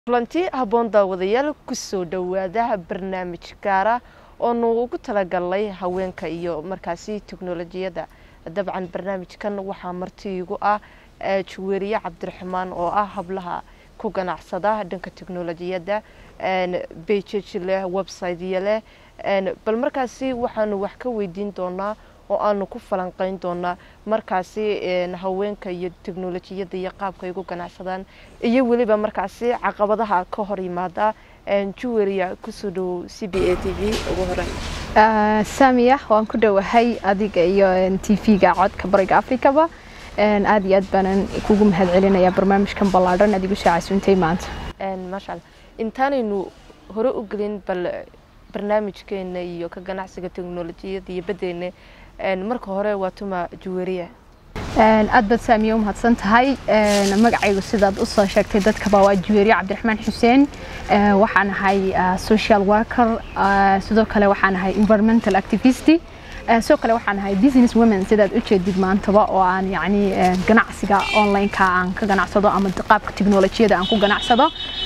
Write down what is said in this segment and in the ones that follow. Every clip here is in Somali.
kulanti habboon daawadayaal kusoo dhowaada barnaamij gaara oonu ugu talagalnay haweenka iyo markaasi teknolojiyadda dabcan barnaamijkan waxaa marti igu ah juweeriye cabdiraxmaan oo ah hablaha ku ganacsada dhanka teknolojiyadda bejaj leh websityo leh bal markaasi waxaanu wax ka weydiin doonaa oo aanu ku falanqeyn doonaa markaasi haweenka iyo teknolojiyadda iyo qaabka ay ugu ganacsadaan iyo weliba markaasi caqabadaha ka hor yimaada juweria kusoo dhowow c b a t v ugu hore saamiya waan ku dhowahay adiga iyo t v-ga codka bariga africaba aada iyo aad baanan kugu mahad celinaya barnaamijkan ballaadhan aad igu soo casuuntay maanta maasha alla intaanaynu hore u gelin bal barnaamijkeena iyo ka ganacsiga teknolojiyadda iyo badeena marka hore waa tuma juweeriya aad baad saamiya u mahadsan tahay magacaygu sidaad usoo sheegtay dadkaba waa juweeriye cabdiraxmaan xuseen waxaan ahay social worker sidoo kale waxaan ahay environmental activist sidoo kale waxaan ahay business women sidaad u jeedid maantaba oo aan yacni ganacsiga online-ka aan ka ganacsado ama qaabka teknolojiyada aan ku ganacsado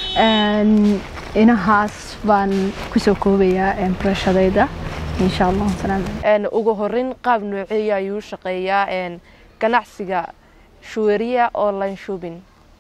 inahaas baan kusoo koobayaa barashadayda insha allah ugu horeyn qaab nooceeya ayuu shaqeeyaa ganacsiga juweeriya online shopping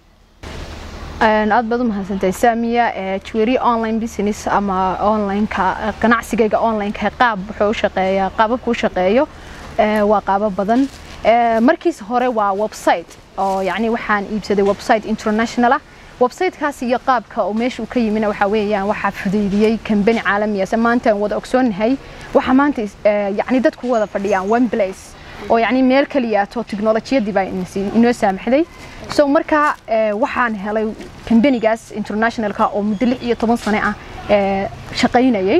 aad baad u mahadsantahay saamiya juweeriya online business ama onlineka ganacsigayga onlineka qaab wuxuu u shaqeeyaa qaababku u shaqeeyo waa qaabo badan markiisa hore waa website oo yacni waxaan iibsaday website international ah websitekaas iyo qaabka oo meesha uu ka yimina waxaa weeyaan waxaa fudaydiyey kambani caalamiya se maanta aan wada ogsoonnahay waxaa maanta yacni dadku wada fadhiyaan one place oo yacni meel kaliyaato teknolojiyadii baa inoo saamaxday so markaa waxaan helay kambanigaas internationalka oo muddo lix iyo toban sane ah shaqaynayay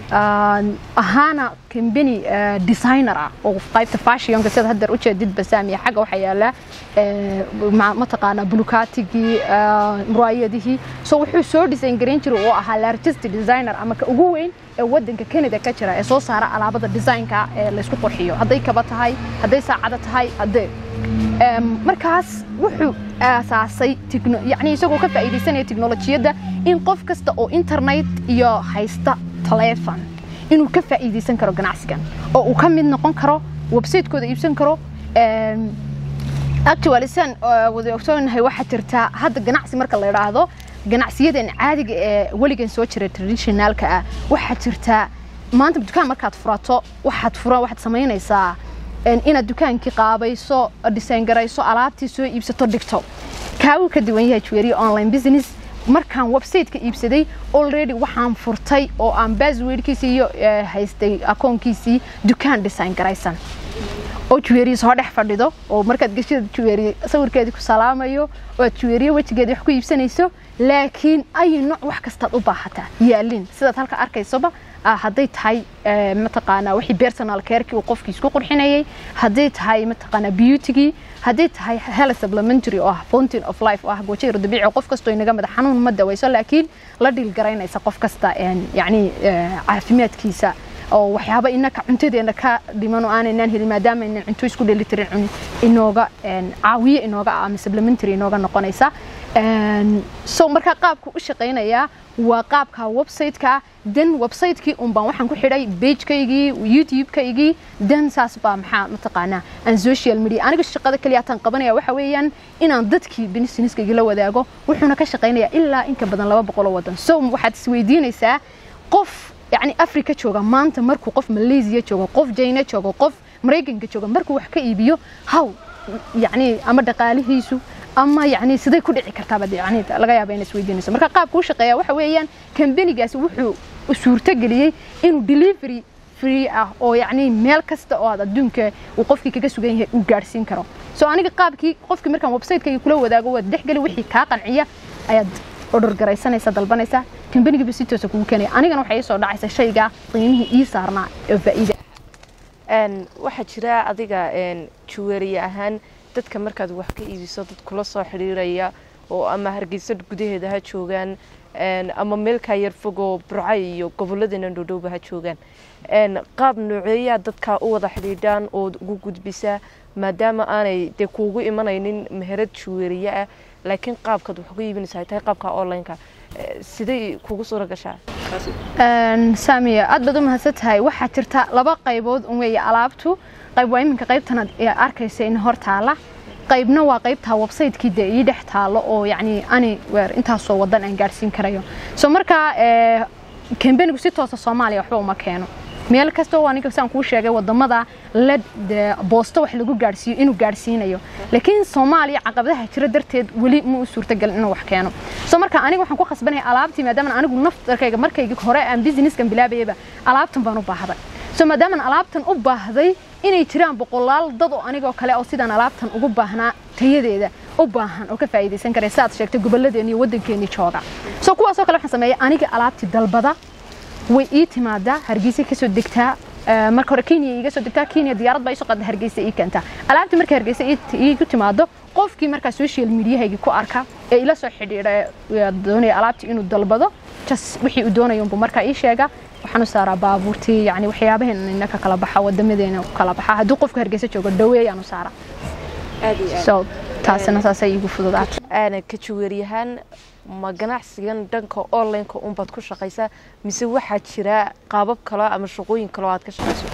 ahaana kambani designer ah oo qaybta fashionka sida haddeer u jeedid basaamiya xagga waxaa yaala mataqaanaa bulukaatigii muraayadihii so wuxuu soo design garayn jiray oo ahaa largest designer ama ka ugu weyn ee wadanka canada ka jira ee soo saara alaabada designka ee laysku qurxiyo hadday kaba tahay hadday saacado tahay haddee markaas wuxuu aasaasay yani isagoo ka faa'iidaysanaya teknolojiyadda in qof kasta oo internet iyo haysta telefon inuu ka faa'iidaysan karo ganacsigan oo uu ka mid noqon karo website-kooda iibsan karo actually san wada ogsoonahay waxaa jirtaa hadda ganacsi marka la idhaahdo ganacsiyadan caadiga ee weligan soo jira traditionalka ah waxaa jirtaa maanta dukaan markaad furato waxaad fura waxaad samaynaysaa inaad dukaankii qaabayso design garayso alaabtii soo iibsato dhigto kaa uu ka duwan yahay juweeriya online business markaan websiteka iibsaday already waxaan furtay oo aan baswordkiisii iyo haystay akoonkiisii dukaan design garaysan oo juweeriya soo dhex fadhido oo markaad geshada juweeriya sawirkeedii ku salaamayo oo aad juweeriya wejigeeda wax ku iibsanayso laakiin ay nooc wax kastaad u baahataa yaalin sidaad halka arkaysoba hadday tahay mataqaanaa wixii personal carekii uu qofkii isku qurxinayay hadday tahay mataqaanaa beautygii hadday tahay health supplementary oo ah fountain of life oo ah goojayar dabiici oo qof kastoo inaga madax xanuun ma dawayso laakiin la dhiil garaynaysa qof kasta yacni caafimaadkiisa oo waxyaaba inaka cuntadeena ka dhiman oo aanaynan helin maadaama aynan cunto isku dhelitirin cunin inooga caawiye inooga ah ama supplementary inooga noqonaysa so markaa qaabku u shaqaynayaa waa qaabka website-ka dan website-kii un baan waxaan ku xidhay page-kaygii youtube-kaygii dan saas baa maxaa mataqaanaa aan social media aniga shaqada kaliya taan qabanaya waxa weeyaan inaan dadkii businesskayga la wadaago wuxuuna ka shaqaynayaa ilaa inka badan laba boqol oo wadan so waxaad isweydiinaysaa qof yacni africa jooga maanta markuu qof malaysia joogo qof jina joogo qof maraykanka jooga markuu wax ka iibiyo haw yacni ama dhaqaalihiisu ama yacni siday ku dhici kartaaba yani laga yaaba inay isweydiinayso marka qaabka u shaqeeya waxa weeyaan kambanigaasi wuxuu suurtogeliyey inuu delivery free ah oo yacni meel kasta oo aad adduunka uu qofkii kaga sugan yahay uu gaadhsiin karo so aniga qaabkii qofkii markaan website-kayga kula wadaago waad dhexgeli wixii kaa qanciya ayaad order garaysanaysa dalbanaysa kambanigiiba si toosa kugu keenaya anigana waxay ii soo dhacaysa shayga qiimihii ii saarnaa oo faa'iida waxaa jira adiga juweeriye ahaan dadka markaad wax ka iibiso dad kula soo xidhiiraya oo ama hargeysa gudaheeda ha joogaan ama meelkaa yar fogoo burcay iyo gobolladeena dhoodhowba ha joogaan qaab nooceeyaa dadkaa u wada xidhiidhaan ood ugu gudbisaa maadaama aanay dee kuugu imanaynin meherad juweeriye ah laakiin qaabkaad wax uga iibinaysa ay tahay qaabka online-ka Eh, siday kugu suura gashaa saamiya aad baad u mahadsan tahay waxaa jirta laba qaybood un weeye alaabtu qayb waa iminka qaybtan arkaysa in hor taala qaybna waa qaybtaa website-kii dee ii dhex taalo oo yacni ani weer intaasoo wadan aan gaadhsiin karayo so markaa kambanigu si toosa soomaaliya waxba uma keeno meel kasta oo aniga saan kuu sheegay wadamada led boosto wax lagu gaadhsiiyo inuu gaadhsiinayo laakiin soomaaliya caqabadaha jira darteed weli ma u suurtagelin inuu wax keeno so marka aniga waxaan ku khasbanahay alaabtii maadaama anigu naftarkayga markayga hore aan businesskan bilaabayaba alaabtan baan u baahday so maadaamaan alaabtan u baahday inay jiraan boqolaal dad oo anigoo kale oo sidaan alaabtan ugu baahnaa tayadeeda u baahan oo ka faa'iidaysan kara sidaad sheegtay gobolladeena iyo waddankeennii jooga so kuwaasoo kale waxaan sameeyay aniga alaabtii dalbada way ii timaadaa hargeysa kasoo degtaa marka hore kenya iga soo degtaa kenya diyaarad baa isoo qaada hargeysa ii keentaa alaabtii marka hargeysa iigu timaado qofkii markaa social mediahaygi ku arka ee ila soo xidhiidha doonaya alaabtii inuu dalbado jas wixii uu doonayo unbuu markaa ii sheega waxaan u saaraa baabuurtii yani waxyaabaheena inaka kala baxa wadamadeena kala baxa hadduu qofku hargeysa joogo dhaweeyaan u saaraa so taasina saasay iigu fududaatay aana ka jaweeryahaan ma ganacsigan dhanka online-ka unbaad ku shaqaysaa mise waxaa jira qaabab kale ama shaqooyin kale oo aad ka shaqayso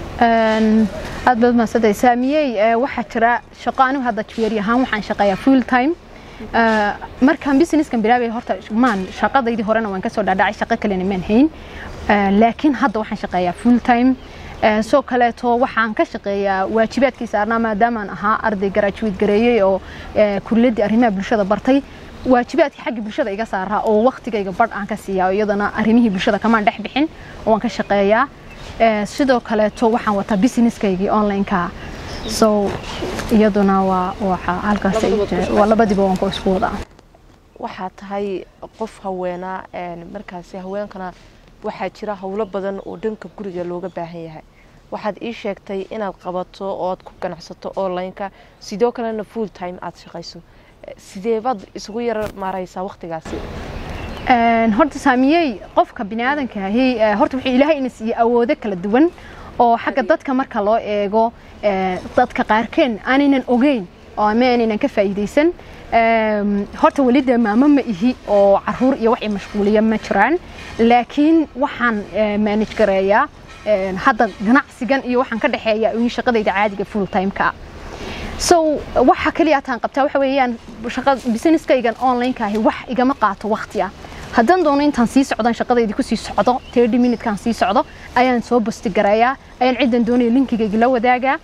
aad baad mahadsantahay saamiyey waxaa jira shaqo anigu hadda jaweeri ahaan waxaan shaqeeyaa full time markaan businesskan bilaabaya horta maan shaqadaydii horena waan kasoo dhaadhacay shaqo kalena maan hayn laakiin hadda waxaan shaqeeyaa full time soo kaleeto waxaan ka shaqeeyaa waajibaadkii saarnaa maadaamaan ahaa arday garaajuweed gareeyey oo kuliyaddii arrimaha bulshada bartay waajibaadkii xagga bulshada iga saaraa oo waktigayga badh aan ka siiyaa iyadana arrimihii bulshada kamaan dhex bixin waan ka shaqeeyaa sidoo kaleeto waxaan wataa businesskaygii online-ka so iyaduna waa waxa halkaas waa labadiba waan ku isku wadaa waxaa tahay qof haweenaa markaasi haweenkana waxaa jira howlo badan oo dhanka guriga looga baahan yahay waxaad ii sheegtay inaad qabato oo aad ku ganacsato online-ka sidoo kalena full time aad shaqayso sidee baad isugu yar maaraysaa waktigaasi horta saamiyey qofka biniaadanka ahi horta wuxuu ilaahay ina siiyey awoodo kala duwan oo xagga dadka marka loo eego dadka qaarkeen aanaynan ogeyn oo ama aanaynan ka faa'iidaysan horta weli dee maamo ma ihi oo caruur iyo wax i mashquuliya ma jiraan laakiin waxaan manage gareeyaa hadda ganacsigan iyo waxaan ka dhexeeyaa in shaqadayda caadiga full time-ka so waxa kaliya taan qabtaa waxa weeyaan shaqa businesskaygan online-ka ahi wax igama qaato waqti ah haddaan doono intaan sii socdaan shaqadaydii kusii socdo thirty minutekaan sii socdo ayaan soo bosti gareeyaa ayaan ciddan doonaya linkigayga la wadaagaa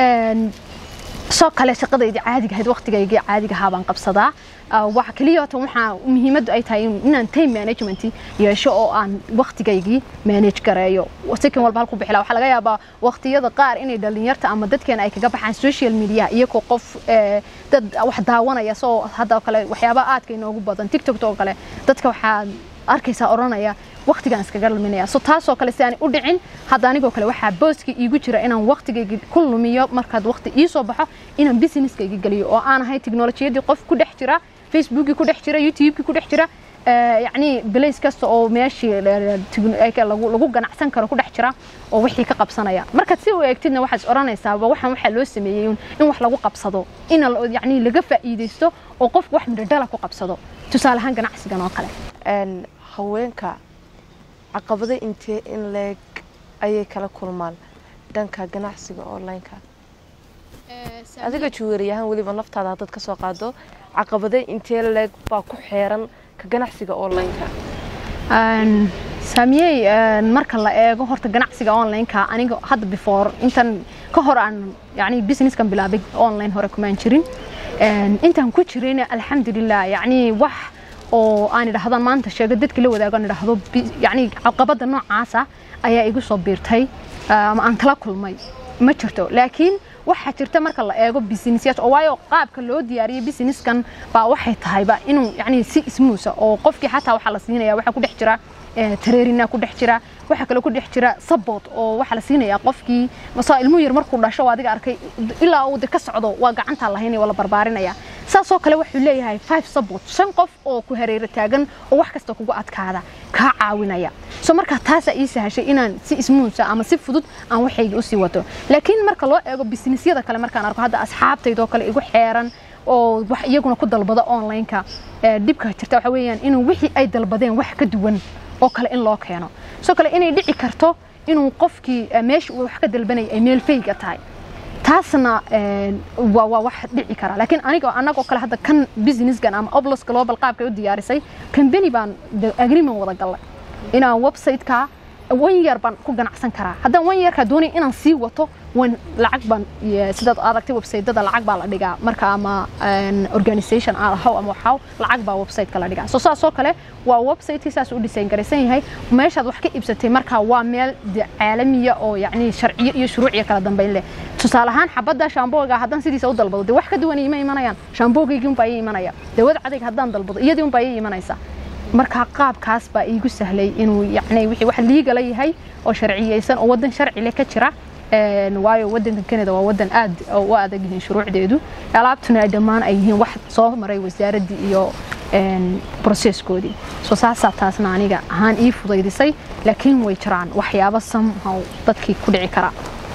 soo kale shaqadaydii caadiga ahayd waqtigaygii caadiga ahaa baan qabsadaa waxa kaliya hata waxaa muhiimaddu ay tahay inaan time management yeesho oo aan waqtigaygii manage gareeyo sikan walba halku bixilaa waxaa laga yaabaa waqtiyada qaar inay dhalinyarta ama dadkeena ay kaga baxaan social media iyagoo qof dad wax daawanaya soo hadda kale waxyaaba aadka inoogu badan tiktok oo kale dadka waxaa arkaysaa odhanaya waqtigaan iskaga luminaya so taasoo kale si aan u dhicin hadda anigoo kale waxaa booska iigu jira inaan waqtigayga ku lumiyo markaad waqti ii soo baxo inaan businesskayga geliyo oo aan ahay teknolojiyadii qof ku dhex jira facebookii ku dhex jira youtubekii ku dhex jira yacni balays kasta oo meeshii lagu ganacsan karo ku dhex jira oo wixii ka qabsanaya markaad si u eegtidna waxaad is odhanaysaaba waxaan waxaa loo sameeyey in wax lagu qabsado in yacni laga faa'iidaysto oo qofku wax midhadhala ku qabsado tusaale ahaan ganacsigan oo kale haweenka caqabado intee in leeg ayay kala kulmaan dhanka ganacsiga online-ka adiga juweeriyahaan weliba naftaada haddaad ka soo qaado caqabado intee leeg baa ku xeeran ka ganacsiga online-ka saamiyey marka la eego horta ganacsiga online-ka aniga hadda before intan ka hor aan yani businesskan bilaabay online hore kumaan jirin intaan ku jirin alxamdulilah yani wax oo aan idhaahdo maanta sheego dadka la wadaago aan idhaahdo yani caqabada noocaasa ayaa igu soo biirtay ama aan kala kulmay ma jirto laakiin waxaa jirta marka la eego businessyaasha oo waayo qaabka loo diyaariyay businesskan baa waxay tahayba inuu yani si ismuusa oo qofkii xataa waxaa la siinaya waxaa ku dhex jira tareerina ku dhex jira waxaa kale ku dhex jira support oo waxaa la siinayaa qofkii masa ilmuhu yar markuu dhasho waa adiga arkay ilaa uu ka socdo waa gacantaa lahaynaya waa la barbaarinaya saasoo kale wuxuu leeyahay five support shan qof oo ku hareero taagan oo wax kasta kugu adkaada kaa caawinaya so markaa taasaa ii sahashay inaan si ismuunsa ama si fudud aan waxayga usii wato laakiin marka loo eego businessyada kale markaan arko hadda asxaabtaydoo kale igu xeeran oo wax iyaguna ku dalbada online-ka ee, dhibka jirta waxa weeyaan inuu wixii ay dalbadeen wax ka duwan oo kale in loo keeno sidoo kale inay dhici karto inuu qofkii ee, meesha uu wax ka dalbanayay ay meel fayga tahay taasna een, waa waa wax dhici kara laakiin aniga anagoo kale hadda kan businesskan ama oblos global qaabkay u diyaarisay company baan de- agreement wada galay inaan website-ka one year baan ku ganacsan karaa haddaan one yearka doonay inaan sii wato wan lacag baan iyo sidaad aragtay website-dada lacag baa la dhigaa marka ama een, organisation aan ahaw ama waxaw lacag baa website-ka la dhigaa so saasoo kale waa website-kii saas u design garaysan yahay meeshaad wax ka iibsatay marka waa meel de caalamiya oo yacni sharciyo iyo shuruuciyo kala dambeyn leh tusaale ahaan xabadda shaambooga haddaan sidiisa u dalbado dee wax ka duwan ima imanayaan shaamboogaygii unbaa ii imanaya dawada cadayga haddaan dalbado iyadii unbaa ii imanaysa marka qaabkaas baa iigu sahlay inuu yacni wixii wax liigala yahay oo sharciyeysan oo waddan sharci leh ka jira een, waayo waddanka Canada waa waddan aad u adag yihiin shuruucdeedu alaabtuna ay dhammaan ay yihiin wax soo maray wasaaraddii iyo een, processkoodii so saasaa taasna aniga ahaan ii fudaydisay laakiin way jiraan waxyaabo somehow dadkii ku dhici kara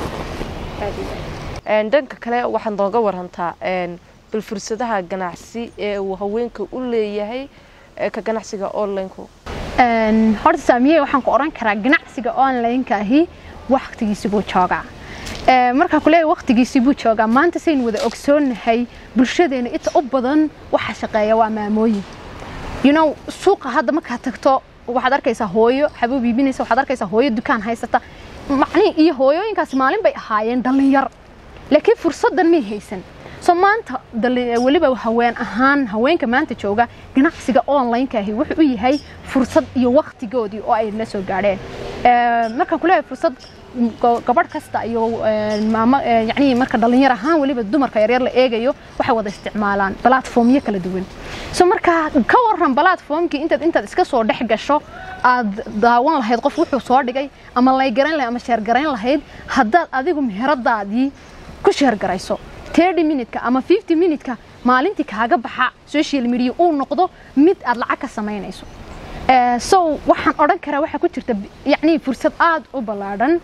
Een, dhanka kale waxaad nooga warantaa een, bal fursadaha ganacsi ee uu haweenka u leeyahay ee ka ganacsiga online-ku Een, horta saamiye waxaan ku oran karaa ganacsiga online-ka ahi waqtigiisi buu joogaa Ee, markaan ku leeyahay waqtigiisi buu joogaa maanta saynu wada ogsoonnahay bulshadeena inta u badan waxa shaqeeya waa maamooyin you know suuqa hadda markaad tagto waxaad arkaysaa hooyo xabuub iibinaysa waxaad arkaysaa hooyo dukaan haysata macnihi iyo hooyooyinkaas maalin bay ahaayeen dhallinyar laakiin fursaddan may haysan so maanta dali- weliba haween ahaan haweenka maanta jooga ganacsiga online-ka ahi wuxuu u yahay fursad iyo waqtigoodii oo ay la soo gaadheen Ee, markaan ku leeyahay fursad go- gabadh kasta iyo ee, maamo ee, yacni marka dhallinyar ahaan weliba dumarka yaryar la eegayo waxay wada isticmaalaan platformyo kala duwan so marka ka waran platformkii intaad intaad iska soo dhex gasho aad daawan lahayd qof wuxuu soo dhigay ama laygaran lahayd ama sheergarayn lahayd haddaad adigu meheradaadii ku sheergarayso 30 minutka ama 50 minutka maalintii kaaga baxa social media uu noqdo mid aad lacag ka samaynayso Ee, so waxaan odhan karaa waxaa ku jirta b- yacni fursad aad u ballaadhan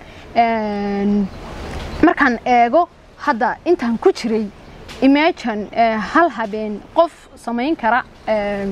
Een, markaan eego hadda intaan ku jiray imagine ee, hal habeen qof samayn kara een,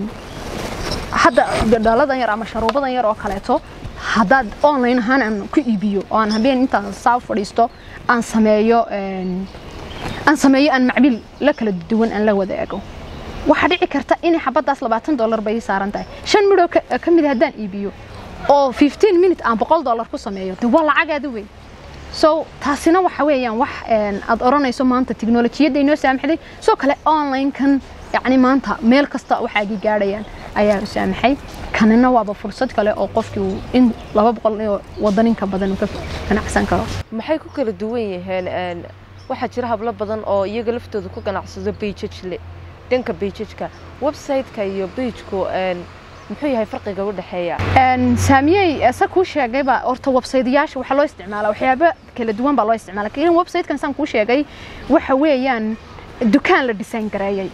hadda dhaladan yar ama sharuubadan yar oo kaleeto haddaad online ahaan aan ku iibiyo oo aan habeen intaan saa u fadhiisto aan sameeyo een, aan sameeyo aan macbil la kala duwan aan la wadaago waxaa dhici karta inay xabadaas labaatan dollar bay ii saaran tahay shan midhoo ka ka mid ah haddaan iibiyo oo 15 minute aan boqol dollar ku sameeyo de waa lacag aad u weyn so taasina waxa weeyaan wax een, aad oranayso maanta tiknolojiyadda inoo saamaxday sidoo kale online-kan yacni maanta meel kasta waxaagii gaadhayaan ayaa u saamaxay kanina waaba fursad kale oo qofkii uu in laba boqol iyo wadanin ka badan uu ka ganacsan karo maxay ku kala duwan yihiin een, waxaa jira hablo badan oo iyaga laftooda ku ganacsado bejajle dhanka bejajka website-ka iyo bejku een, muxuu yahay farqiga u dhexeeya Een, saamiyey sa kuu sheegayba horta websaydayaasha waxaa loo isticmaalaa waxyaabo kala duwan baa loo isticmaala laakiin website-kan saan kuu sheegay waxa weeyaan dukaan la design gareeyay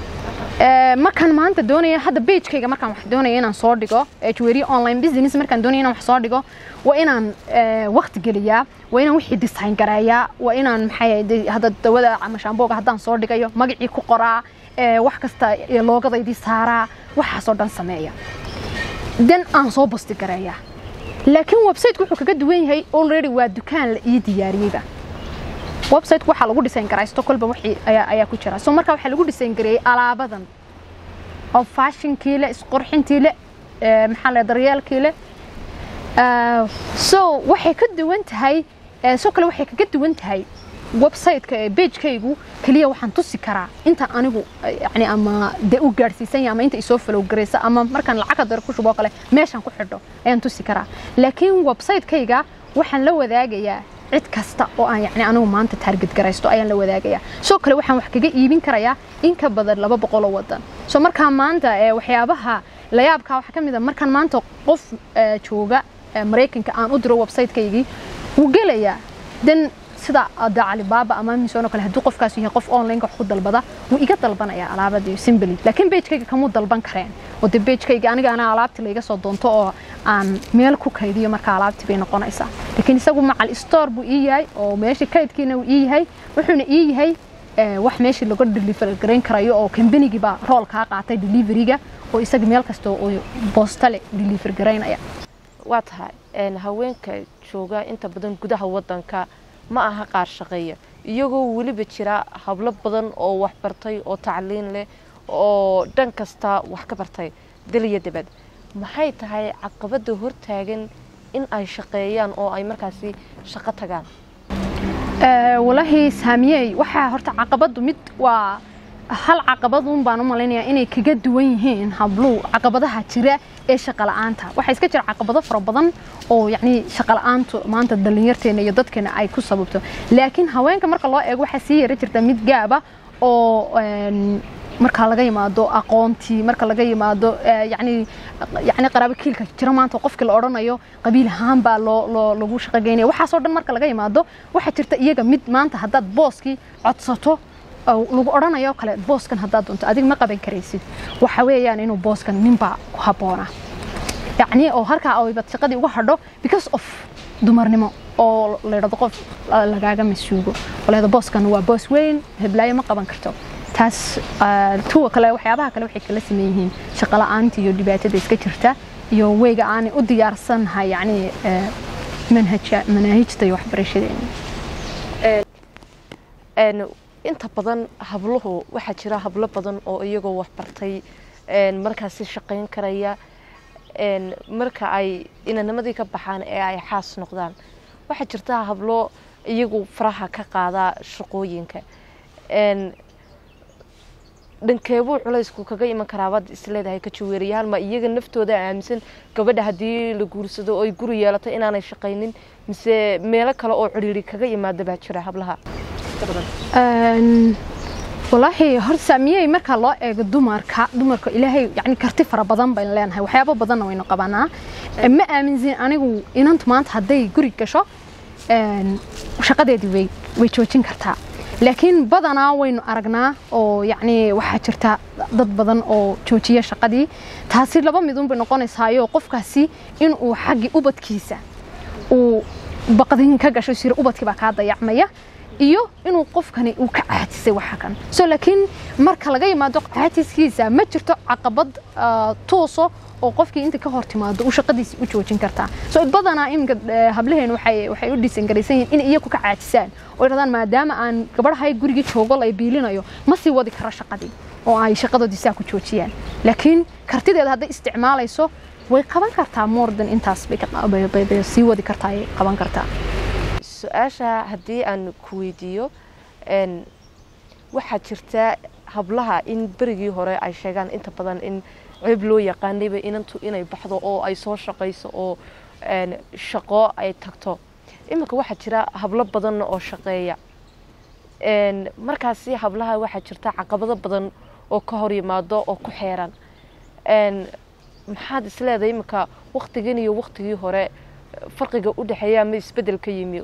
Ee, markaan maanta doonaya hadda pagekayga markaan wax doonaya inaan soo dhigo ee jewelry online business markaan doonaya inaan wax soo dhigo waa inaan ee, waqti geliyaa waa inaan wixii design gareeyaa waa inaan maxay ahayd, hadda dawada ama shaambooga haddaan soo dhigayo magacii ku qoraa ee, wax kasta ee, loogadaydii saaraa waxaasoo dhan sameeya dan aan soo basti gareeyaa laakiin website-ku wuxuu kaga duwan yahay already waa dukaan la ii diyaariyeyba website waxaa lagu design garaysto kolba wixii ayaa ayaa ku jira so marka waxaa lagu design gareeyay alaabadan oo fashionkii le isqurxintii le ee, maxaa la daryeelkii le Ah, so waxay ka duwan tahay eh, soo kale waxay kaga duwan tahay website-ka ee page-kaygu kaliya waxaan tusi karaa inta anigu eh, yacni ama de u gaadhsiisan yahay ama inta isoo follow garaysa ama markaan lacagta dare ku shubo kale meeshaan ku xidho ayaan tusi karaa laakiin website-kayga waxaan la wadaagayaa cid kasta oo aan yacni anigu maanta target garaysto ayaan la wadaagayaa soo kale waxaan wax kaga iibin karayaa in ka badan laba boqol oo wadan so markaa maanta eh, waxyaabaha la yaabkaa waxaa ka mid a markaan maanta qof eh, jooga eh, maraykanka aan u diro website-kaygii wuu gelayaa dan sida ada calibaaba ama amazon oo kale hadduu qofkaas yahay qof online wax ku dalbada wuu iga dalbanayaa alaabadii simply laakiin page-kayga kamuu dalban kareen oo de page-kayga aniga anaa alaabti layga soo doonto oo aan meel ku kaydiyo marka alaabti bay noqonaysaa laakiin isagu macal store buu ii yahay oo meesha kaydkiina uu ii yahay wuxuuna ii yahay wax meeshii laga deliver garayn karayo oo kambanigii baa rool kaa qaatay deliveryga oo isaga meel kasta oo boostale deliver garaynaya waa tahay haweenka jooga inta badan gudaha wadanka ma aha qaar shaqeeya iyagoo weliba jira hablo badan oo wax bartay oo tacliin leh oo dhan kasta wax ka bartay daliya dibad maxay tahay caqabada hortaagan in ay shaqeeyaan oo ay markaasi shaqo tagaan walaahi saamiyey waxaa horta caqabadu mid waa hal caqabadun baan u malaynayaa inay kaga duwan yihiin habluhu caqabadaha jira ee shaqola'aanta waxaa iska jira caqabado fara badan oo yacni shaqola'aantu maanta dhallinyarteena iyo dadkeena ay ku sababto laakiin haweenka marka loo eego waxaa sii yara jirta mid gaaba oo marka laga yimaado aqoontii marka laga yimaado yani yani qaraabo kiilka jira maanta qofkii la odhanayo qabiil ahaan baa loo loo lagu shaqo geynaya waxaasoo dhan marka laga yimaado waxaa jirta iyaga mid maanta haddaad booskii codsato lagu odhanayo kale booskan haddaad doonto adiga ma qaban karaysid waxa weeyaan inuu booskan ninbaa ku habboona yacni oo halkaa aybad shaqadii uga hadho because of dumarnimo oo layidhahdo qof lagaaga masuugo oo layidhahdo booskan waa boos weyn heblaayo ma qaban karto taas tuwa kale waxyaabaha kale waxay kala sameyn yihiin shaqola'aanta iyo dhibaatada iska jirta iyo weyga aanay u diyaarsannahay yacni manhaja manaahijta iyo waxbarashadeena inta badan habluhu waxaa jira hablo badan oo iyagoo waxbartay markaasi shaqayn karaya marka ay inanimadii ka baxaan ee ay xaas noqdaan waxaa jirta hablo iyagu faraha ka qaadaa shaqooyinka dhankeebuu culaysku kaga iman karaabaad isleedahay ka jaweerayaal ma iyaga naftooda aaminsan gabadha haddii la guursado oo ay guri yeelato inaanay shaqaynin mise meelo kale oo cidhiiri kaga imaada baa jira hablaha walaahi horta saamiyey marka loo eego dumarka dumarka ilaahay yani karti fara badan baynu leenahay waxyaabo badanna waynu qabanaa ma aaminsin anigu inantu maanta hadday guri gasho shaqadeedii way way joojin kartaa laakiin badanaa waynu aragnaa oo yacni waxaa jirta dad badan oo joojiya shaqadii taasi laba midun bay noqonaysaayo qofkaasi inuu xaggii ubadkiisa uu baqdin ka gasho sira ubadkii baa kaa dayacmaya iyo inuu qofkani uu ka caajisay waxa kan so laakiin marka laga yimaado caajiskiisa ma jirto caqabad tooso oo qofkii inta ka hor timaado uu shaqadiisi u joojin kartaa so badanaa iminka hablaheen waxay waxay u dhisan garaysan yihiin in iyagu ka caajisaan oo yidhahdaan maadaama aan gabadhahay gurigii joogo lay biilinayo ma sii wadi karo shaqadii oo ay shaqadoodii saa ku joojiyaan laakiin kartideeda hadday isticmaalayso way qaban kartaa moordan intaas bay sii wadi kartaa ay qaban kartaa su-aasha haddii aan ku weydiiyo waxaa jirta hablaha in berigii hore ay sheegaan inta badan in ceeb loo yaqaanayba inantu inay baxdo oo ay soo shaqayso oo shaqo ay tagto iminka waxaa jira hablo badan oo shaqeeya markaasi hablaha waxaa jirta caqabado badan oo ka hor yimaado oo ku xeeran maxaad isleedahay iminka waktigan iyo waktigii hore farqiga u dhexeeya ma isbedel ka yimi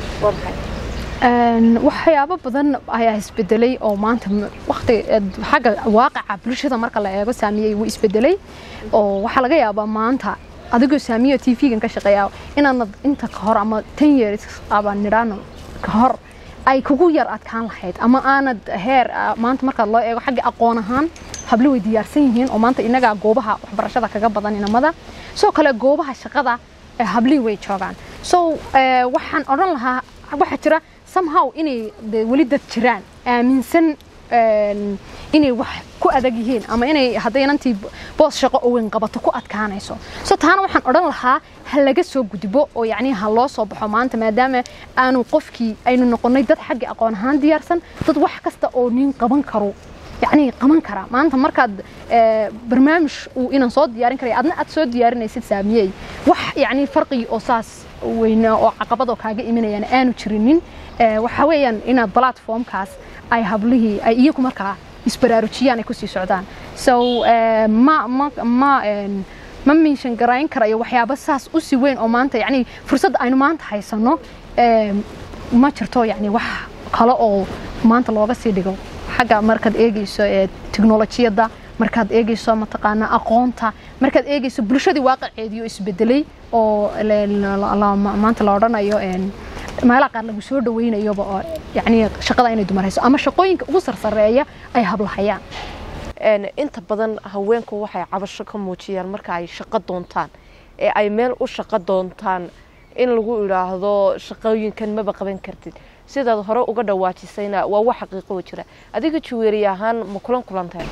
waxyaabo badan ayaa isbedelay oo maanta waqti xagga waaqaca bulshada marka la eego saamiyey wuu isbedelay oo waxaa laga yaabaa maanta adigoo saamiyo t v-gan ka shaqeeya inaanad inta ka hor ama ten years aba nidhaano ka hor ay kugu yar adkaan lahayd ama aanad heer maanta marka loo eego xagga aqoon ahaan hablo way diyaarsan yihiin oo maanta inagaa goobaha waxbarashada kaga badan inamada sidoo kale goobaha shaqada hablihii way joogaan so waxaan odhan lahaa waxaa jira somehow inay weli dad jiraan aaminsan inay wax ku adag yihiin ama inay hadday inantii boos shaqo oo weyn qabato ku adkaanayso so taana waxaan odhan lahaa ha laga soo gudbo oo yacni ha loo soo baxo maanta maadaama aanu qofkii aynu noqonnay dad xagga aqoon ahaan diyaarsan dad wax kasta oo nin qaban karo yacni qaban karaa maanta markaad barnaamij uu inaan soo diyaarin karay adna aad soo diyaarinaysid saamiyey wax yacni farqigi oo saas weyna oo caqabadoo kaaga imanayaan aanu jirinin waxa weeyaan inaad platformkaas ay hablihii ay iyagu markaa isbaraarujiyaan ay kusii socdaan so ma ma ma ma miishan garayn karayo waxyaabo saas u si weyn oo maanta yacni fursadda aynu maanta haysano ma jirto yacni wax kale oo maanta looga sii dhigo xagga markaad eegayso teknolojiyadda markaad eegayso mataqaanaa aqoonta markaad eegayso bulshadii waaqaceedii oo isbedelay oo maanta la odhanayo meelaha qaar lagu soo dhaweynayoba oo yacni shaqada inay dumar hayso ama shaqooyinka ugu sarsareeya ay hablahayaan inta badan haweenku waxay cabasho ka muujiyaan marka ay shaqo doontaan ee ay meel u shaqo doontaan in lagu idhaahdo shaqooyinkan maba qaban kartid sidaad hore uga dhawaajisayna waa wax xaqiiqo jira adiga juweeri ahaan ma kulan kulantahay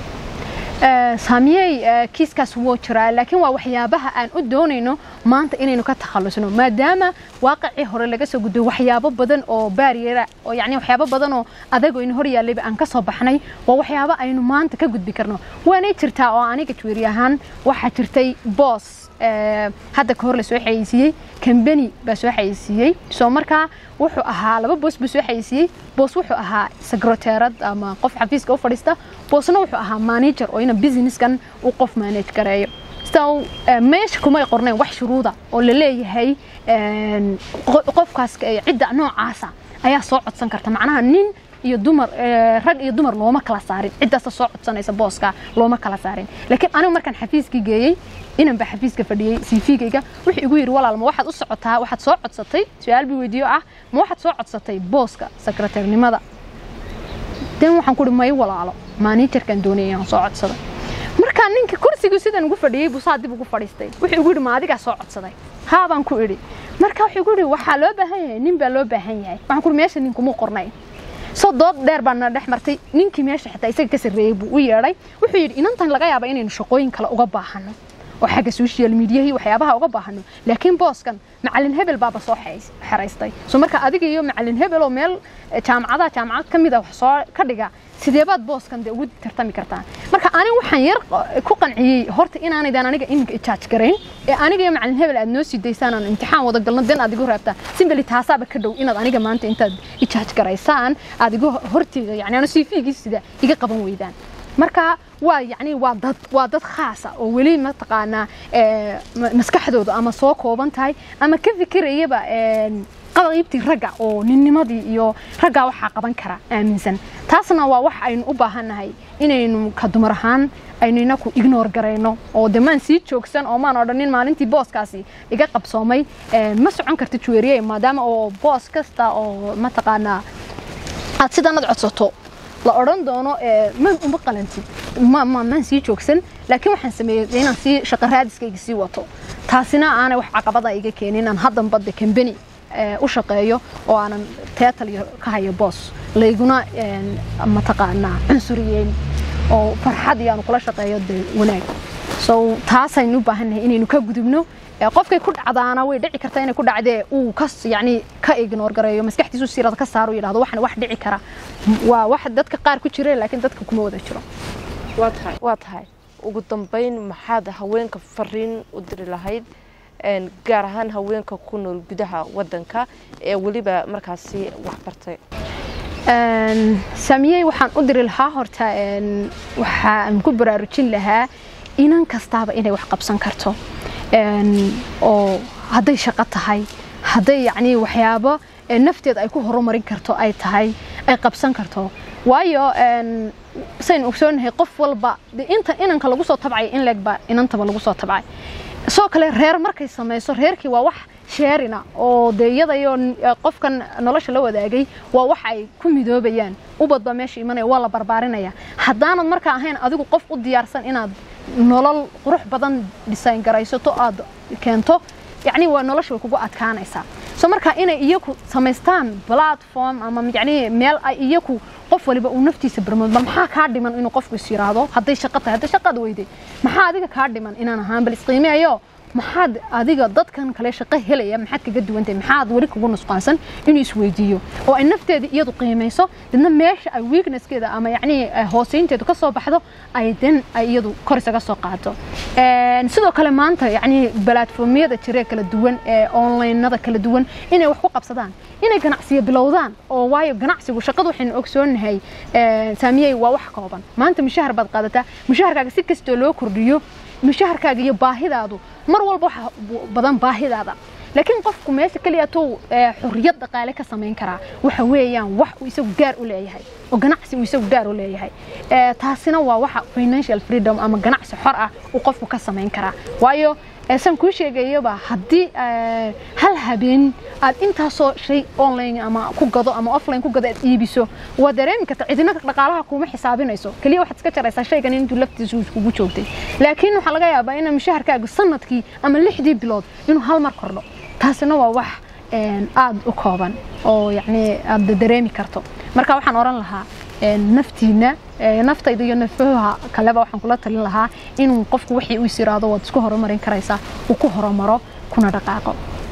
saamiyey kiiskaas wuu jiraa laakiin waa waxyaabaha aan u doonayno maanta inaynu ka takhalusno maadaama waaqicii hore laga soo gudbay waxyaabo badan oo baariyera oo yacni waxyaabo badan oo adag oo ina hor yaallayba aan ka soo baxnay waa waxyaabo aynu maanta ka gudbi karno waanay jirtaa oo aniga juweeri ahaan waxaa jirtay boos hadda ka hor la soo xayeysiiyey kambani baa soo xayeysiiyey soo markaa wuxuu ahaa laba boos buu soo xayeysiiyey boos wuxuu ahaa sekreteerad ama qof xafiiska u fadhiista boosna wuxuu ahaa manager oo ina businesskan uu qof manage gareeyo so meesha kumay qornayn wax shuruuda oo la leeyahay qofkaas cidda noocaasa ayaa soo codsan karta macnaha nin iyo dumar rag iyo dumar looma kala saarin ciddaasta soo codsanaysa booska looma kala saarin laakiin anigu markaan xafiiskii geeyey inan baa xafiiska fadhiyey cv-gayga wuxuu igu yidhi walaal ma waxaad u socotaa waxaad soo codsatay su-aal bii weydiiyo ah ma waxaad soo codsatay booska sekreteernimada den waxaan ku ihi may walaalo managerkan doonaya inaan soo codsaday markaa ninka kursigu sidan ugu fadhiyey buu saa dib ugu fadhiistay wuxuu igu yidhi ma adigaa soo codsaday haa baan ku idhi marka wuxuu igu yidhi waxaa loo baahan yahay nin baa loo baahan yahay waxaan ku ihi meesha ninkumuu qornay soo dood dheer baa na dhex martay ninkii meesha xitaa isaga ka sarreeyey buu u yeedhay wuxuu yidhi inantan laga yaaba inaynu shaqooyin kale uga baahano oo xagga social mediahi waxyaabaha uga baahano laakiin booskan macalin hebel baaba soo xeraystay soo marka adiga iyo macalin hebel oo meel jaamacadaha jaamacad ka mid a wax soo ka dhiga sideebaad booskan dee ugu tartami kartaan marka aniga waxaan yar ku qanciyey horta inaanaydan aniga iminka ijaaj garayn ee aniga iyo macalin hebel aad noo sii daysaan aan imtixaan wada galno den aad igu raabtaan simbeli taasaaba ka dhow inaad aniga maanta intaad ijaaj garaysaan aad igu horteyda yani aanu cv-gii sida iga qaban weydaan marka waa yani waa dad waa dad khaasa oo weli mataqaanaa maskaxdooda ama soo kooban tahay ama ka fikirayaba qaybtii ragga oo ninnimadii iyo raggaa waxaa qaban kara aaminsan taasna waa wax aynu u baahannahay inaynu ka dumar ahaan aynu inaku ignoor garayno oo de maan sii joogsan oo maan odhanin maalintii booskaasi iga qabsoomay ma socon karta juweeriye maadaama oo boos kasta oo mataqaanaa aad sidanad codsato la odhan doono ma uma qalantid maan sii joogsan laakiin waxaan sameeyey inaan sii shaqo raadiskayga sii wato taasina aanay wax caqabada iga keenin aan haddan badda kambani u shaqeeyo oo aanan teetal ka hayo boos layguna mataqaanaa cunsuriyeyn oo farxad iyo aanu kula shaqeeyo de wanaag so taasaynu u baahannahay inaynu ka gudubno qofkay ku dhacdaana way dhici karta inay ku dhacdee uu ka yani ka ignoor gareeyo maskaxdiisu sirada ka saaro yidhahdo waxan wax dhici kara waa wax dadka qaar ku jira laakiin dadka kuma wada jiro waa tahay ugu dambeyn maxaad haweenka fariin u diri lahayd gaar ahaan haweenka ku nool gudaha wadanka ee weliba markaasi wax bartay saamiyey waxaan u diri lahaa horta waxaan ku baraarujin lahaa inan kastaaba inay wax qabsan karto oo hadday shaqo tahay hadday yacni waxyaabo nafteed ay ku horumarin karto ay tahay ay qabsan karto waayo saynu ogsoonahay qof walba inta inanka lagu soo tabcay in leegba inantaba lagu soo tabcay sidoo kale reer markay samayso reerkii waa wax sheerina oo dee iyadayo qofkan nolosha la wadaagay waa wax ay ku midoobayaan ubadba meesha imanaya waa la barbaarinaya haddaanad markaa ahayn adigu qof u diyaarsan inaad nolol qurux badan dhisayn garaysato aad keento yacni waa nolosha way kugu adkaanaysaa so marka inay iyaku samaystaan platform ama yacni meel ay iyaku qof waliba uu naftiisa barmood bal maxaa kaa dhiman inuu qofku is yiraahdo hadday shaqo tahay hadday shaqaad weyday maxaa adiga kaa dhiman inaan ahaan bal isqiimeeyo maxaad adiga dadkan kale shaqo helaya maxaad kaga duwantahay maxaad weli kugu nusqaansan inuu isweydiiyo oo ay nafteeda iyadu qiimayso dadna meesha ay weaknesskeeda ama yacni hooseynteedu ka soo baxdo ay den ay iyadu kor isaga soo qaato sidoo kale maanta yacni platformyada jira kala duwan ee onlinada kala duwan inay wax ku qabsadaan inay ganacsiyo bilowdaan oo waayo ganacsigu shaqadu waxaynu ogsoonahay saamiyey waa wax kooban maanta mushahar baad qaadataa mushaharkaaga si kastoo loo kordhiyo mushaharkaaga iyo baahidaadu mar walba waxa badan baahidaada laakiin qofku meesha keliya tuu xorriyad dhaqaale ka samayn karaa waxa weeyaan wax uu isagu gaar u leeyahay oo ganacsi uu isagu gaar u leeyahay taasina waa waxa financial freedom ama ganacsi xor ah uu qofku ka samayn karaa waayo saan kuu sheegayaba haddii hal habeen aad intaasoo shay online ama ku gado ama offline ku gado aad iibiso waa dareemi karta cidina dhaqaalaha kuma xisaabinayso keliya waxaad iska jaraysaa shaygan intuu laftiisu kugu joogtay laakiin waxaa laga yaabaa in mushaharkaagu sanadkii ama lixdii bilood inuu hal mar kordho taasina waa wax aada u kooban oo yacni aada dareemi karto marka waxaan oran lahaa naftiina naftayda iyo nafaha kaleba waxaan kula talin lahaa inuu qofku wixii uu is yiraahdo waad isku horumarin karaysaa uu ku horumaro kuna dhaqaaqo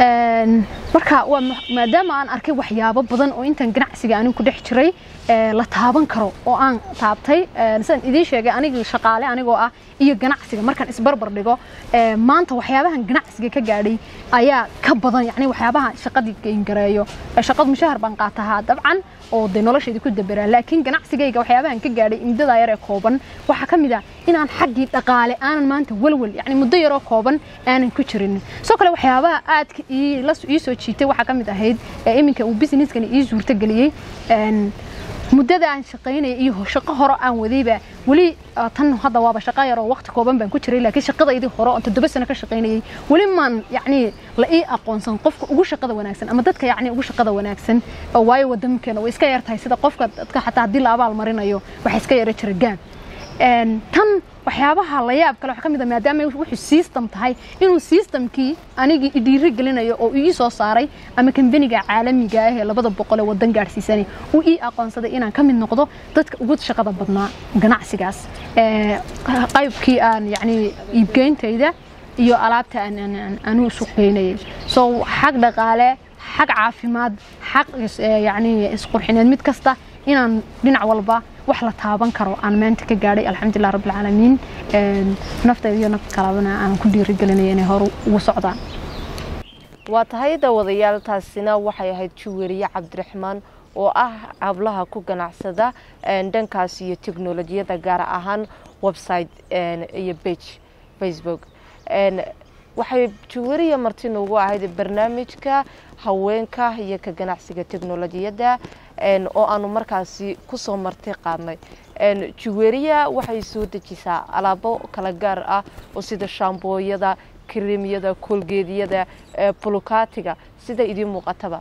marka waa maadaama aan arkay waxyaabo badan oo intan ganacsiga anigu ku dhex jiray la taaban karo oo aan taabtay sidaan idiin sheegay anigii shaqaale anigoo ah iyo ganacsiga markaan isbarbar dhigo maanta waxyaabahan ganacsiga ka gaadhay ayaa ka badan yani waxyaabaha shaqadii gaingareeyo shaqadu mushahar baan qaatahaa dabcan oo dee noloshayda ku daberaa laakiin ganacsigayga waxyaabahan ka gaadhay muddadaa yar ee kooban waxaa ka mid ah inaan xaggii dhaqaale aanan maanta walwal yani muddo yaroo kooban aanan ku jirin sidoo kale waxyaabaha aadka ii soo jiitay waxaa ka mid ahayd iminka uu businesskani ii suurtageliyey muddada aan shaqaynaya iyo shaqo hore aan wadayba weli tan hadda waaba shaqo yar oo waqti kooban baan ku jiray laakiin shaqadaydii hore oo toddoba sano ka shaqaynayay weli maan yacni la ii aqoonsan qofka ugu shaqada wanaagsan ama dadka yacni ugu shaqada wanaagsan waayo waddankeena way iska yar tahay sida qofka dadka xataa haddii la abaal marinayo waxay iska yara jira gaan tan waxyaabaha la yaab kale waxaa ka mid ah maadaama wuxuu system tahay inuu systemkii anigii idhiiri gelinayo oo ii soo saaray ama kambaniga caalamiga ah ee labada boqol ee waddan gaadhsiisanay uu ii aqoonsaday inaan ka mid noqdo dadka ugu shaqada badnaa ganacsigaas qaybkii aan yacni iibgeyntayda iyo alaabta anuu suqgeynayay so xag dhaqaale xag caafimaad xag yacni isqurxineed mid kasta inaan dhinac walba wax la taaban karo aan maanta ka gaadhay alxamdulilah rabbilcaalamiin naftayda iyo nafta kalabana aan ku dhiirigelinaya inay hor ugu socdaan waa tahay daawadayaal taasina waxay ahayd juweriye cabdiraxmaan oo ah hablaha ku ganacsada dhankaas iyo teknolojiyada gaar ahaan website iyo bage facebook waxay juweriya marti noogu ahayd barnaamijka haweenka iyo ka ganacsiga teknolojiyadda oo aanu markaasi kusoo marti qaadnay juweriya waxay soo dejisaa alaabo kala gaar ah oo sida shaambooyada kareemyada koolgeedyada bulukaatiga sida idiin muuqataba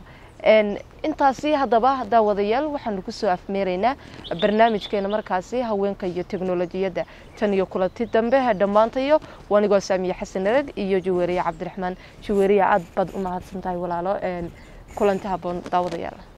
intaasi haddaba daawadayaal waxaanu kusoo afmeeraynaa barnaamijkeena markaasi haweenka iyo teknolojiyadda tan iyo kulanti dambe dhammaantayo wanigoo saamiye xasan arag iyo jaweeriye cabdiraxmaan jaweeriye aad baad u mahadsan tahay walaalo kulanti haboon daawadayaal